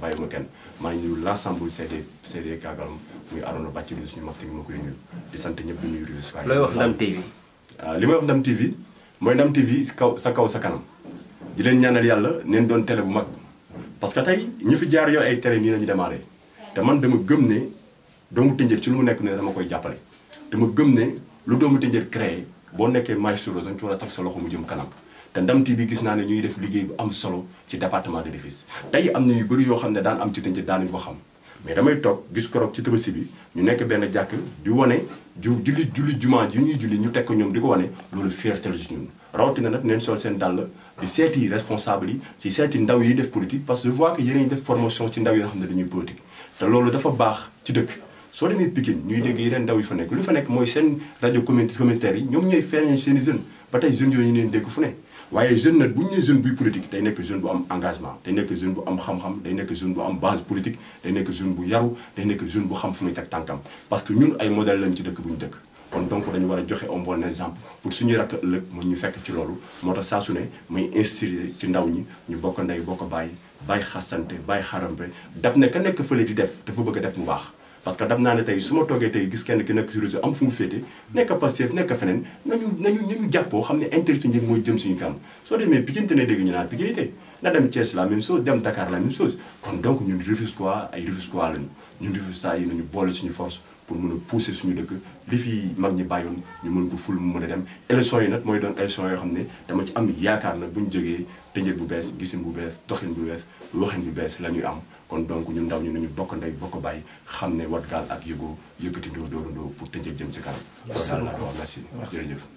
bàyyiwuma kenn maa ngi nuyu l' ensemble CD CD Kagalam muy Arona Bàcc di suñu mag tamit ma koy nuyu di sant ñëpp di nuyu Rufisque looy wax Ndam TV. waaw li may wax Ndam TV mooy Ndam TV kaw sa kaw sa kanam di leen ñaanal yàlla neen doon télé bu mag parce que tey ñi fi jaar yoo ay télé nii la ñu démarré te man dama gëm ne doomu Tëngéej ci lu mu nekk ne dama koy jàppale dama gëm ne lu doomu Tëngéej créé boo nekkee maestro da nga ci war a teg sa loxo mu jëm kanam te Ndam TV gis naa ne ñuy def liggéey bu am solo ci département de Rufisque tey am na yu bëri yoo xam ne daan am ci Tëngéej daanuñu ko xam mais damay toog gis korog ci Tabaski bi ñu nekk benn jàkk di wane ju julli julli jumaa ju ñuy julli ñu teg ko ñoom di ko wane loolu fierté la ci ñun rawatina nag neen sol seen dàll di seeti responsable yi ci seeti ndaw yi def politique parce que je vois que yéen a ngi def formation ci ndaw yi nga xam ne dañuy politique te loolu dafa baax ci dëkk soo demee Pikine ñuy dégg yeneen ndaw yi fa nekk lu fa nekk mooy seen rajo commun communautaire yi ñoom ñooy feeñal seen i jeunes ba tey jeunes yooyu ñu leen dégg fu ne waaye jeune nag bu ñu nee jeune buy politique day nekk jeune bu am engagement day nekk jeune bu am xam-xam day nekk jeune bu am base politique day nekk jeune bu yaru day nekk jeune bu xam fu muy teg tànkam parce que ñun ay modèle lañ ci dëkk bu ñu dëkk kon donc dañu war a joxe un bon exemple pour suñuy rakk ëllëg mu ñu fekk ci loolu moo tax saa su ne muy instruire ci ndaw ñi ñu bokk ndey bokk bàyyi bàyyi xasante bàyyi xarampe dab ne ka nekk fële di def dafa bëgg a def mu baax parce que dam naa ne tey su ma toogee tey gis kenn ki nekk ci réseau am fu mu féete nekk Pastef nekk feneen nañu nañu nañu jàppoo xam ne intérêt njëg mooy jëm suñu kanam soo demee Pikine te ne dégg ñu naan Pikine tey na dem Thiès la même chose dem Dakar la même chose kon donc ñun Rufisquois ay Rufisquois lañu ñun Rufisquois yi nañu boole suñu force pour mën a pousser suñu dëkk li fi mag ñi bàyyoon ñu mën ko ful mu mën a dem élection yi nag mooy doon élection yoo xam ne dama ci am yaakaar na bu ñu jógee tënjët bu bees gisin bu bees doxin bu bees waxin bu bees la ñuy am kon donc ñun ndaw ñu nañu bokk ndey bokk bàyyi xam ne wat gaal ak yëgoo yëkkati ndoo dóorandoo pour tënjët jëm ci kanam Merci loolu daal laa beaucoup. ko wax merci jërëjëf